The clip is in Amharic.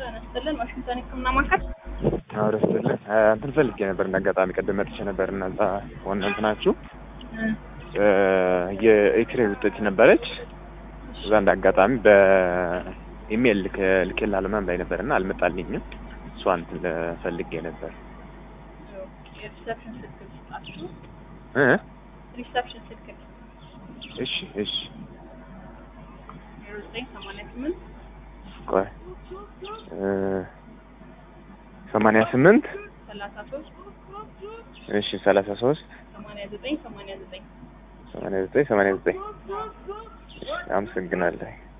ጤና ይስጥልን ዋሽንግተን ሕክምና ማዕከል አዎ ደስ ይላል። እንትን ፈልጌ ነበር እንደ አጋጣሚ ቅድም መጥቼ ነበር እና እዛ ዋና እንትናችሁ የኤክስሬ ውጤት ነበረች። እዛ እንደ አጋጣሚ በኢሜል ልኬልሃል ምናምን ላይ ነበር እና አልመጣልኝም። እሷ እንትን ፈልጌ ነበር የሪሰፕሽን ስልክ ልስጣችሁ። እ ሪሰፕሽን ስልክ እሺ እሺ ዜሮ ዘጠኝ ሰማንያ ስምንት ቆይ እ ሰማንያ ስምንት ሰላሳ ሶስት እሺ ሰላሳ ሶስት ሰማንያ ዘጠኝ ሰማንያ ዘጠኝ ሰማንያ ዘጠኝ ሰማንያ ዘጠኝ እሺ አመሰግናለሁ።